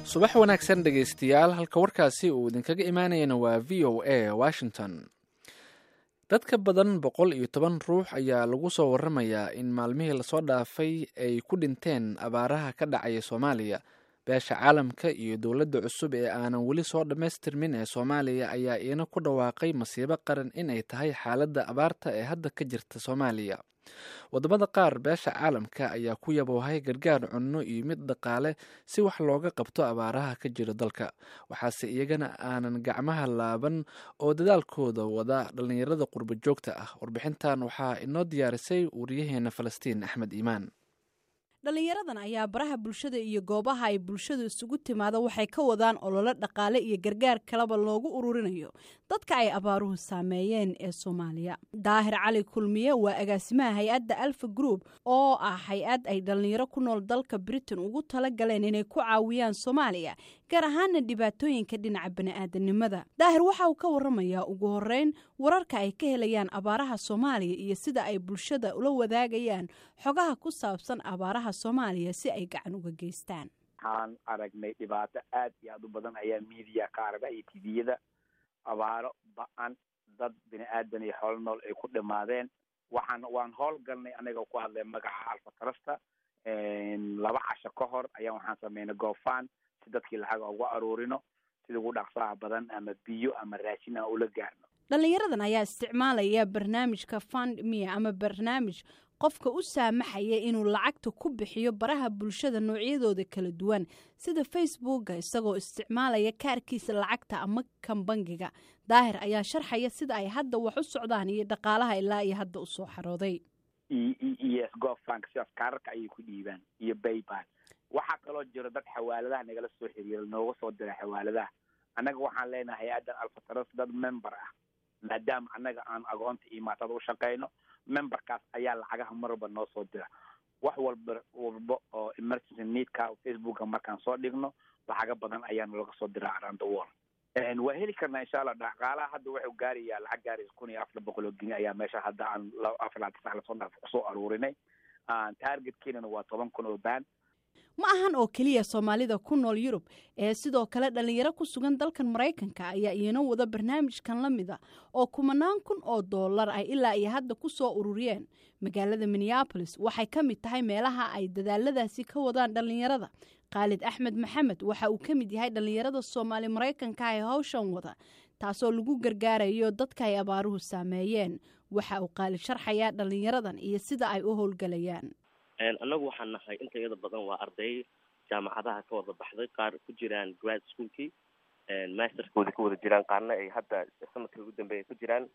subax wanaagsan dhegaystayaal halka warkaasi uu idinkaga imaanayana waa v o a washington dad ka badan boqol iyo toban ruux ayaa lagu soo waramayaa in maalmihii lasoo dhaafay ay ku dhinteen abaaraha ka dhacaya soomaaliya beesha caalamka iyo dowladda cusub ee aanan weli soo dhammaystirmin ee soomaaliya ayaa iina ku dhawaaqay masiibo qaran in ay tahay xaaladda abaarta ee hadda ka jirta soomaaliya wadamada qaar beesha caalamka ayaa ku yaboohay gargaar cunno iyo mid dhaqaale si wax looga qabto abaaraha ka jira dalka waxaase iyagana aanan gacmaha laaban oo dadaalkooda wada dhallinyarada qurbo joogta ah warbixintan waxaa inoo diyaarisay wariyaheena falastiin axmed iimaan dhallinyaradan ayaa baraha bulshada iyo goobaha ay bulshadu isugu timaado waxay ka wadaan ololo dhaqaale iyo gargaar kaleba loogu ururinayo dadka ay abaaruhu saameeyeen ee soomaaliya daahir cali kulmiye waa agaasimaha hay-adda alfa group oo ah hay-ad ay dhallinyaro ku nool dalka britain ugu tala galeen inay ku caawiyaan soomaaliya gaar ahaana dhibaatooyinka dhinaca bani-aadanimada daahir waxa uu ka waramayaa ugu horeyn wararka ay ka helayaan abaaraha soomaaliya iyo sida ay bulshada ula wadaagayaan xogaha ku saabsan abaaraha soomaaliya si ay gacan uga geystaan waxaan aragnay dhibaato aad iyo aad u badan ayaa miidiya ka aragna iyo tviyada abaaro ba-an dad bini aadan iyo xoolo nool ay ku dhimaadeen waxaan waan howlgalnay anaga ku hadlay magaca alfa trasta laba casho ka hor ayaan waxaan sameynay goofan si dadkii lacaga uga aruurino sida ugu dhaqsaha badan ama biyo ama raashin aan ula gaarno dhallinyaradan ayaa isticmaalaya barnaamijka fund mia ama barnaamij qofka u saamaxaya inuu lacagta ku bixiyo baraha bulshada noocyadooda kala duwan sida facebooka isagoo isticmaalaya kaarkiisa lacagta ama kan bangiga daahir ayaa sharxaya sida ay hadda wax u socdaan iyo dhaqaalaha ilaa iyo hadda usoo xarooday iyo gofank sidaas kaararka ayay ku dhiibaan iyo baypal waxaa kaloo jiro dad xawaaladaha nagala soo xiriira nooga soo dira xawaaladaha annaga waxaan leenahay hay-addan alfatras dad member ah maadaama annaga aan agoonta iyo maatada u shaqeyno memberkaas ayaa lacagaha mar walba noo soo dira wax walba walba oo emergency needka facebooka markaan soo dhigno lacaga badan ayaa nalaga soo diraa around the world waa heli karnaa insha allah dhaqaalaha hadda waxuu gaarayaa lacag gaaraysa kun iyo afar boqol oo geni ayaa meesha hadda aan afar laatan sax lasoo dhaaf kusoo aruurinay targetkiinana waa toban kun oo baan ma ahan oo keliya soomaalida ku nool yurub ee sidoo kale dhallinyaro ku sugan dalkan maraykanka ayaa iina wada barnaamijkan la mida oo kumanaan kun oo dollar ay ilaa iyo hadda ku soo ururiyeen magaalada minneabolis waxay ka mid tahay meelaha ay dadaaladaasi ka wadaan dhallinyarada khaalid axmed maxamed waxa uu ka mid yahay dhallinyarada soomaali maraykanka ee hawshan wada taasoo lagu gargaarayo dadka ay abaaruhu saameeyeen waxa uu khaalid sharxayaa dhallinyaradan iyo sida ay u howlgalayaan annagu waxaan nahay inta iyada badan waa arday jaamacadaha ka wada baxday qaar ku jiraan grad schoolkii masterkooda ka wada jiraan qaarna ay hadda sanadkii ugu dambeeya ku jiraan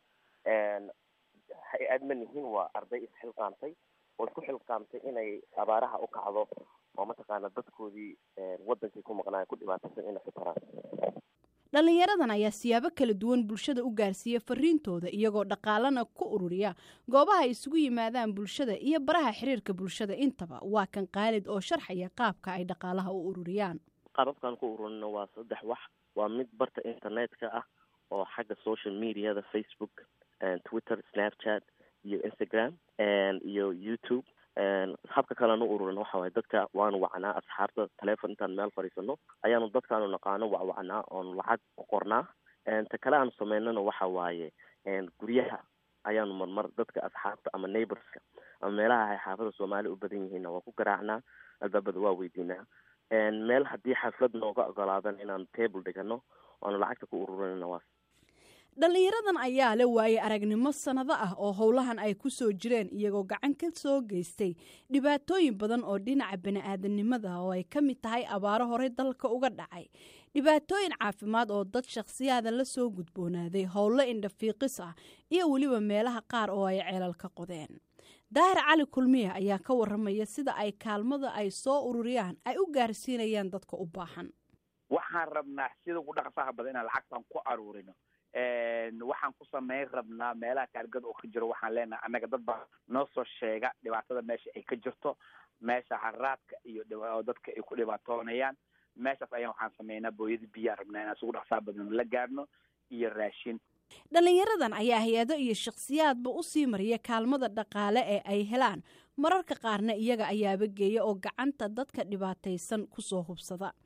hay-ad ma nihiin waa arday isxilqaamtay oo isku xilqaamtay inay abaaraha u kacdo oo mataqaana dadkoodii wadankii ku maqnaayo ku dhibaataysan inay ku taraan dhallinyaradan ayaa siyaabo kala duwan bulshada u gaarsiiya fariintooda iyagoo dhaqaalana ku ururiya goobaha ay isugu yimaadaan bulshada iyo baraha xiriirka bulshada intaba waa kan qaalid oo sharxaya qaabka ay dhaqaalaha u ururiyaan qaababkaan ku ururina waa saddex wax waa mid barta internetka ah oo xagga social mediada facebook twitter snapchat iyo instagram iyo youtube habka kalean u ururin waxa waye dadka waanu wacnaa asxaabta telefon intaan meel fadhiisano ayaanu dadkaanu naqaano wacwacnaa oonu lacag u qornaa ta kale aanu sameynana waxa waaye guryaha ayaanu marmar dadka asxaabta ama neighborska ama meelaha ay xaafada soomaali u badan yihiinna waa ku garaacnaa albaabada waa weydiinaa meel haddii xaflad nooga ogolaadan inaanu table dhigano oanu lacagta ku ururinana waa dhallinyaradan ayaa le waaye aragnimo sannado ah oo howlahan ay ku soo jireen iyagoo gacan ka soo geystay dhibaatooyin badan oo dhinaca bani-aadanimada oo ay ka mid tahay abaaro horey dalka uga dhacay dhibaatooyin caafimaad oo dad shakhsiyaada la soo gudboonaaday howlo indhafiiqis ah iyo weliba meelaha qaar oo ay ceelal ka qodeen daahir cali kulmiya ayaa ka waramaya sida ay kaalmada ay soo ururiyaan ay u gaarsiinayaan dadka u baahan waxaan rabnaa sida ugu dhaqsaha badan inaan lacagtan ku aruurino waxaan ku sameyn rabnaa meelaha taargada oo ka jiro waxaan leenahay annaga dad baa noo soo sheega dhibaatada meesha ay ka jirto meesha haraadka iyo dadka ay ku dhibaatoonayaan meeshaas ayaan waxaan sameynaa booyada biyaa rabnaa inaan isugu dhaqsaa badan la gaarno iyo raashin dhallinyaradan ayaa hay-ado iyo shakhsiyaadba u sii mariya kaalmada dhaqaale ee ay helaan mararka qaarna iyaga ayaaba geeya oo gacanta dadka dhibaataysan kusoo hubsada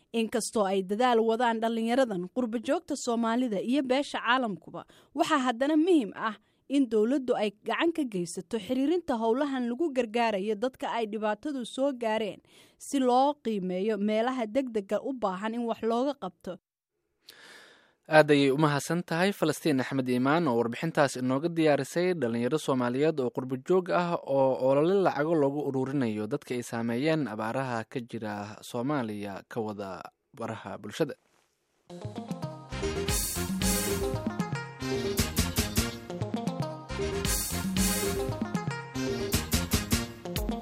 inkastoo ay dadaal wadaan dhallinyaradan qurba joogta soomaalida iyo beesha caalamkuba waxaa haddana muhiim ah in dowladdu ay gacan ka geysato xiriirinta howlahan lagu gargaarayo dadka ay dhibaatadu soo gaareen si loo qiimeeyo meelaha degdega u baahan in wax looga qabto aad ayay u mahadsan tahay falastiin axmed iimaan oo warbixintaas inooga diyaarisay dhalinyaro soomaaliyeed oo qurbo joog ah oo olole lacago loogu ururinayo dadka ay saameeyeen abaaraha ka jira soomaaliya ka wada baraha bulshada